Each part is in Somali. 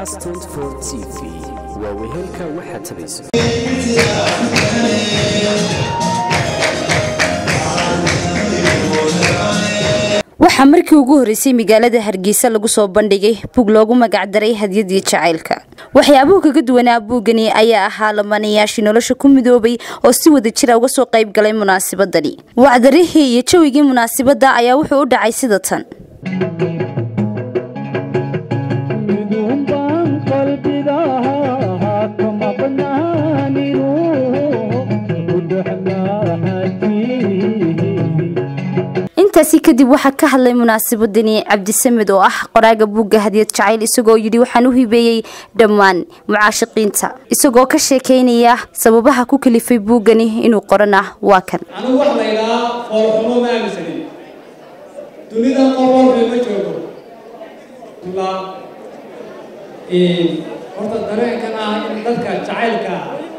cas t v waa wehelka waxaad tabayso waxaa markii ugu horreysay magaalada hargeysa lagu soo bandhigay buug loogu magacdaray hadyadii jacaylka waxyaabuhu kaga duwanaa buugani ayaa ahaa lamanayaashii nolosha ku midoobay oo si wada jira uga soo qayb galay munaasabadani wacdarihii iyo jawigii munaasabadda ayaa wuxuu u dhacay sida tan intaasi kadib waxaa ka hadlay munaasabadani cabdisamed oo ah qoraaga buugga hadiyad jacayl isagoo yidhi waxaan u hibeeyey dhammaan mucaashiqiinta isagoo ka sheekaynaya sababaha ku kalifay buuggani inuu qorana waa kan anigu wax la ydhahaa foolxumo ma aaminsanin dunida qof walba ma joogo ilaa horta dareenkan ah in dadka jacaylka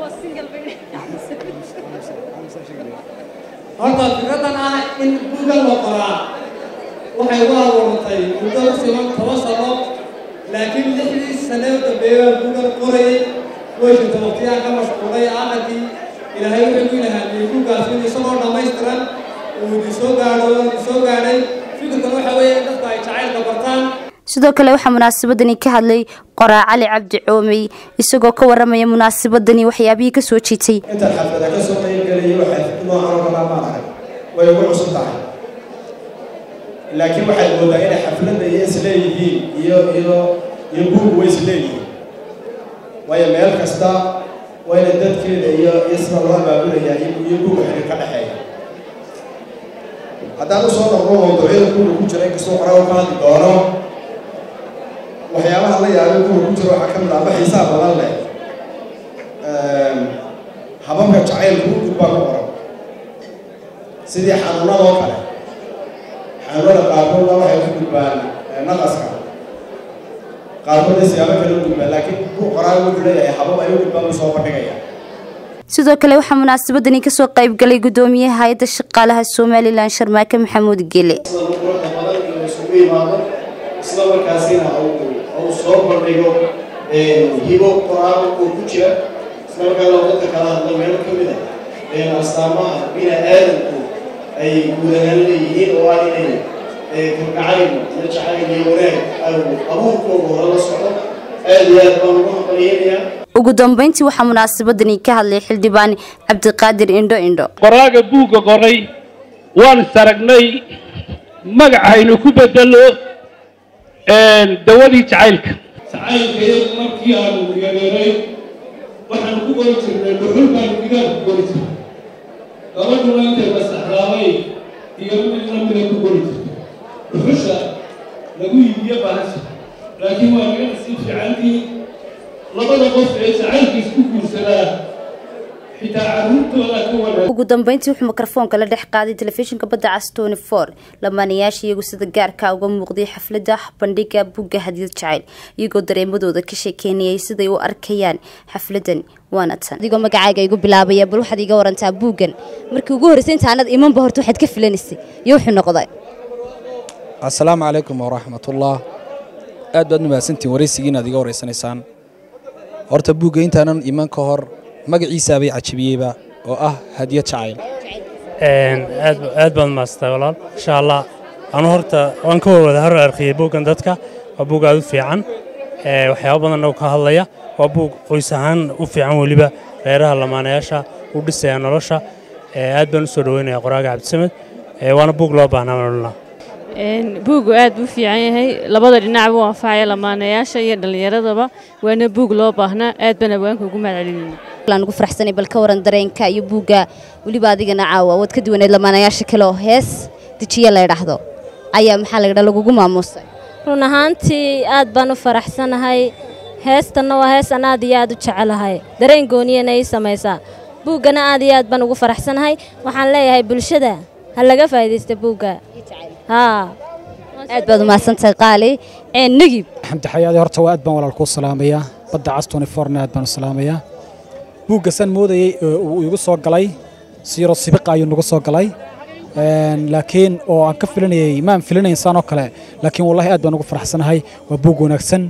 horta fikradan ah in buugga la qoraa waxay ugu abuurtay muddo u siman toban sano laakiin lixdii sane u dambeeya baa buuggan qorayay way jirta waqtiyaan ka mashquulay aakhirkii ilaahay wuxuu ku ilahaamiyey buuggaas in isagoo dhammaystiran uu idin soo gaadho idin soo gaadhay fikirkan waxa weeye in dadku ay jacaylka bartaan sidoo kale waxaa munaasabadani ka hadlay qoraa cali cabdi coomey isagoo ka waramaya munaasabadani waxyaabihii ka soo jiitay intaan xaflada ka soo qaybgelaya waxay noocan oo kalaa maan ahay way ugu cusub tahay laakiin waxaad moodaa inay xafladda iyo isleeyihiin iyo iyo iyo buugu way isleeyihiin waayo meel kasta waa ina dadkeeda iyo iyo sida loo abaabulayaa iyo buuga xidhiir ka dhexeeya haddaan usoo noqdo mawduucyada buuga ku jira inkastoo qoraa ka hadli doono waxyaabaha la yaabay buuga ku jira waxaa ka mid ah ama xiisaha badan leh hababka jacaylku u gudbaa ku qoran sidii xanuunadoo kale xanuunada qaarkoodna waxay ku gudbaan naqaska qaarkoodna siyaabo kale u gudbaan laakiin buu qoraaga wuxuu leeyahay habab ay u gudbaan buu soo bandhigaya sidoo kale waxaa munaasabadani kasoo qayb galay gudoomiyaha hay-adda shaqaalaha somalilan sharmaake maxamuud gele sida quruxda badan inuu isugu yimaado isla markaasina uu soo bandhigo hibo qoraaga oo ku jira isla markaana dadka kala hadla meelo ka mid ah astaamaha bini aadamku ay guud ahaan leeyihiin oo ah inay kalgacayl iyo jacayl iyo wanaag abuurkooda hore la socdo aad iyo aad baan ugu hambaliyeynayaa ugu dambeyntii waxaa munaasabadani ka hadlay xildhibaan cabdiqaadir indho indho qoraaga buugga qoray waan saragnay magacaynu ku bedelo dawadii jacaylka jacaylka iyagu markii aanu yareeray waxaanu ku qori jirnay dhuxul baanu gidaar ku qori jirnay gabadhuna intay masaxraabay iyo mid lamida ku qori jirtay dhuxusha lagu iibiyo bahasha laakiin waa naga nasiib fiicantii labada qof ee jacaylka isku guursadaa xitaa carruurtooda ka wanaag ugu dambeyntii wuxuu mikrofoonka la dhex qaaday telefishinka badda cas tony for lamaanayaasha iyagu sida gaarka uga muuqday xafladda bandhiga buugga hadiyad jacayl iyagoo dareemadooda ka sheekeynayay siday u arkayaan xafladan waana tan adigoo magacaaga igu bilaabaya bal waxaad iga warantaa buuggan markii ugu horreysay intaanad imanba horta waxaad ka filanaysay iyo wuxuu noqday assalaamu calaykum waraxmatullah aad baad mahadsantiin waraysigii inaad iga waraysanaysaan horta buugga intaanan iman ka hor magaciisaabay cajabiyeyba oo ah hadiyad jacayl aad baad maastaa walaal insha allah anu horta waan ka wada hor arkiyey buuggan dadka waa buug aad u fiican waxyaabo badan oo ka hadlaya waa buug qoys ahaan u fiican weliba reeraha lamaanayaasha u dhisaya nolosha aad baan u soo dhaweynaya qoraaga cabdisamed waana buug loo baahnaa nololna buugu aad buu fiican yahay labada dhinac buu anfacaya lamaanayaasha iyo dhallinyaradaba waana buug loo baahnaa aad baan abwaanka ugu mahadcelinayna ugu faraxsanay bal ka waran dareenka iyo buugga weliba adigana caawa waad ka duwaneed lamaanayaasha kale oo hees dejiye la ydhaahdo ayaa maxaa la ydhaa lagugu maamuusay run ahaantii aad baan u faraxsanahay heestanna waa hees an aad iyo aad u jecelahay dareen gooniyana ii samaysaa buuggana aad iyo aad baan ugu faraxsanahay waxaan leeyahay bulshada ha laga faa'iidaysta buugga haa aad baad umahadsantahay qaali negib xamdi xayaadi horta waa aad baan walaal kuu salaamayaa badda cas toniforna aad baan u salaamayaa buugga san moodayey uu igu soo galay siro sibiqa ayuu nagu soo galay laakiin oo aan ka filanayey maan filanayn saan oo kale laakiin wallahi aad baan ugu faraxsanahay waa buug wanaagsan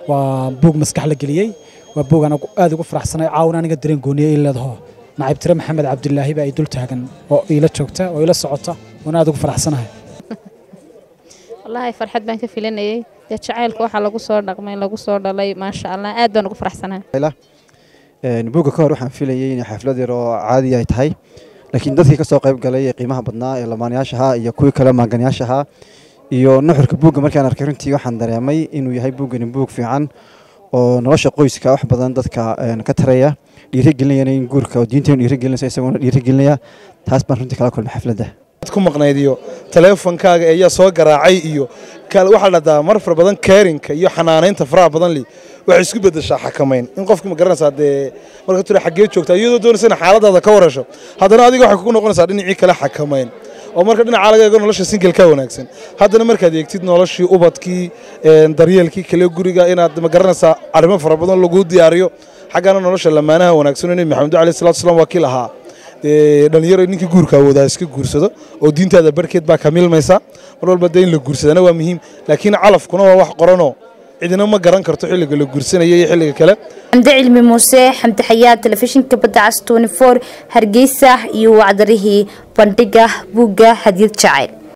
waa buug maskax la geliyey waa buug aan aad ugu faraxsanay caawin aniga dareen gooniye ii leedaho naciibtire maxamed cabdilaahi baa ay dul taagan oo iila joogta oo iila socota waan aad ugu faraxsanahay wallaahi farxad baan ka filanayay dee jacaylka waxaa lagu soo dhaqmay lagu soo dhalay maasha allah aad baan ugu faraxsanahay buugga ka hor waxaan filayay inay xaflad yar oo caadi ay tahay laakiin dadkii ka soo qayb galay ee qiimaha badnaa ee lamaanayaasha ahaa iyo kuwii kale maanganayaasha ahaa iyo nuxurka buugga markaan arkay runtii waxaan dareemay inuu yahay buuggani buug fiican oo nolosha qoyska wax badan dadka ka taraya dhiirigelinayana in guurka oo diinteenu dhiirigelinaysa isagoona dhiirigelinaya taas baan runtii kala kulmay xafladda ku maqnayd iyo taleefonkaaga ayaa soo garaacay iyo waxaa la dhahdaa mar fara badan keerinka iyo xanaanaynta faraha badan li waxay isku bedeshaa xakamayn in qofki ma garanaysaa dee marka tura xaggee joogtaa iyadoo doonaysa in xaaladaada ka warasho haddana adiga waxay kugu noqonaysaa dhinacii kale xakamayn oo marka dhinaca laga eego nolosha singelka wanaagsan haddana markaad eegtid noloshii ubadkii daryeelkii kale guriga inaad ma garanaysaa arrimo fara badan lagu diyaariyo xaggana nolosha lamaanaha wanaagsan nebi maxamed alayhi salatu wasalaam waa kii lahaa dhalinyaro ninkii guurka awoodaa iska guursado oo diintaada barkeed baa ka milmaysa mar walba dee in la guursadana waa muhiim laakiin calafkuna waa wax qoranoo cidina ma garan karto xilliga la guursanaya iyo xilliga kale xamde cilmi muuse xamde xayaad telefishinka badda cas tony four hargeysa iyo wacdarihii bandhiga buugga hadiyad jacayl